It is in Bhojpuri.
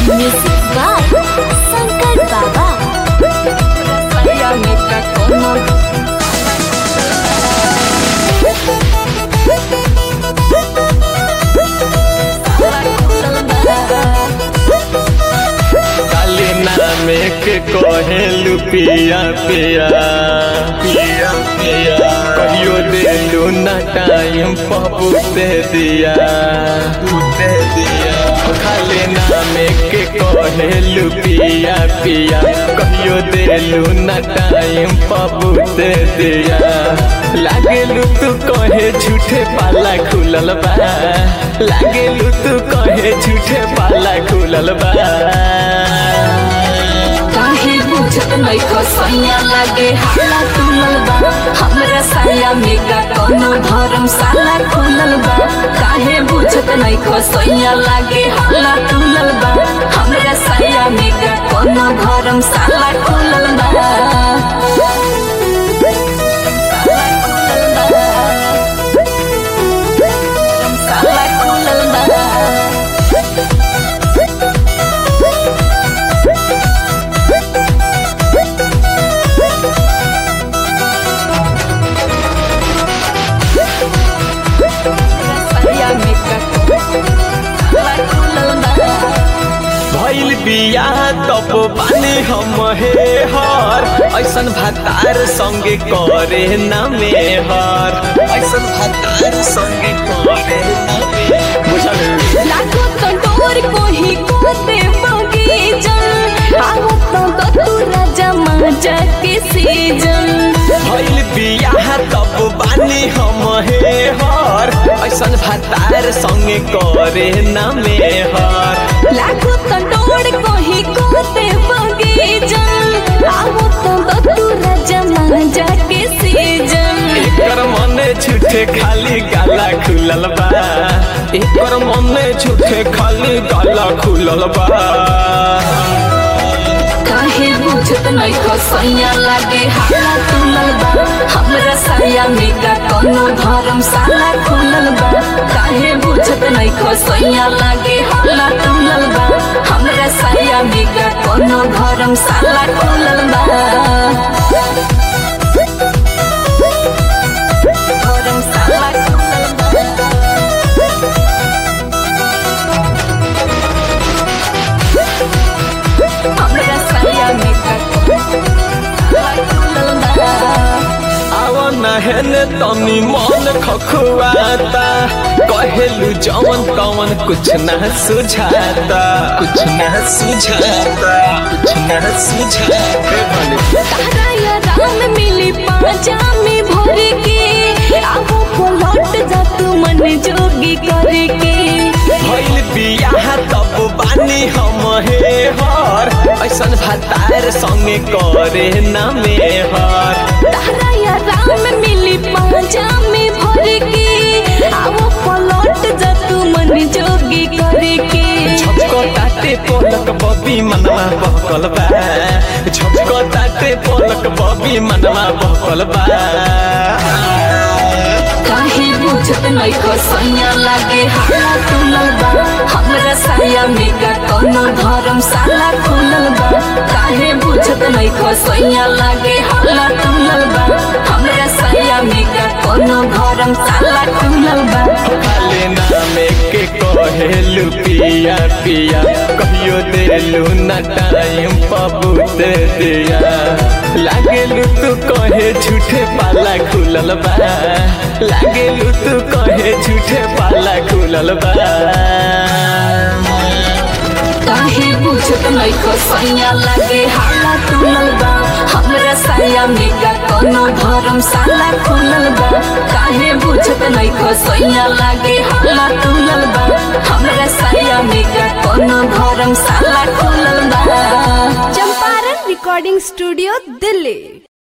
Music by Sankar Baba. Saya nikah kono काली नामे के कहेलू पिया पिया पिया पिया कहियो देलू ना टाइम पबू दे दिया दे दिया खाली नामे के कहेलू पिया पिया कहियो देलू ना टाइम पबू दे दिया लागेलू तू कहे झूठे पाला खुलल बा लागेलू तू कहे झूठे पाला खुलल बा काहे बुझत नहीं खसैया लागे हाला तुलल बा हमरा साया में का कोनो धर्मशाला खुलल बा काहे बुझत नहीं खसैया लागे हाला तुलल बा हमरा साया में का कोनो धर्मशाला खुलल बा धर्मशाला खुलल बा साया में का धर्मशाला खुलल बा भइल बिया तब बानी हम हे हर ऐसन भातार संगे करे ना मेहर ऐसन भातार संगे करे ना मेहर बुझल लागो तो डोर कोही कोते बगीजन आवो तो तू राजा माजा के सीजन भइल बिया तब बानी हम हे हर ऐसन भातार संगे करे ना मेहर लागो तो डोर कोही कोते बगीजन आवो तो तू राजा माजा के सीजन एकर मने झूठे खाली गाला खुलल बा एकर मने झूठे खाली गाला खुलल बा काहे बुझत नहीं खसैया लागे हाला तुलल बा हमरा साया में का कोनो धर्मशाला खुलल बा काहे बुझत नहीं खसैया लागे हाला तुलल बा हमरा साया में का कोनो धर्मशाला खुलल बा धर्मशाला खुलल बा हमरा साया में का धर्मशाला खुलल बा आव नहन तनी मन खखुआता कहेलू जवन तवन कुछ न सुझाता कुछ न सुझाता कुछ न सुझाता तारा या राम मिली पाजा में भर के आवो पलट जा तू मन जोगी करके भइल बियाह तब बानी हम हे हर ऐसन भातार संगे करे ना मेहर तारा या राम मिली पाजा में भर के आवो पलट जा तू मन जोगी करके झपको ताते पोलक बबी मनवा बहकल बा झपको ताते पोलक बबी मनवा बहकल बा काहे बुझत नहीं खसैया लागे हाला तुलल बा हमरा साया में का कोनो धर्मशाला खुलल बा काहे बुझत नहीं खसैया लागे हाला तुलल बा हमरा साया में का कोनो धर्मशाला खुलल बा खाले नामे के कहेलू पिया पिया कहियो देलू ना टाइम पबूत दिया लागेलू तू कहे झूठे पाला खुलल बा लागेलू तू कहे झूठे पाला खुलल बा काहे बुझत नहीं खसैया लागे हाला तुलल बा हमरा साया में का कोनो धर्मशाला खुलल बा काहे बुझत नहीं खसैया लागे हाला तुलल बा हमरा साया में का कोनो धर्मशाला खुलल बा चंपारण रिकॉर्डिंग स्टूडियो दिल्ली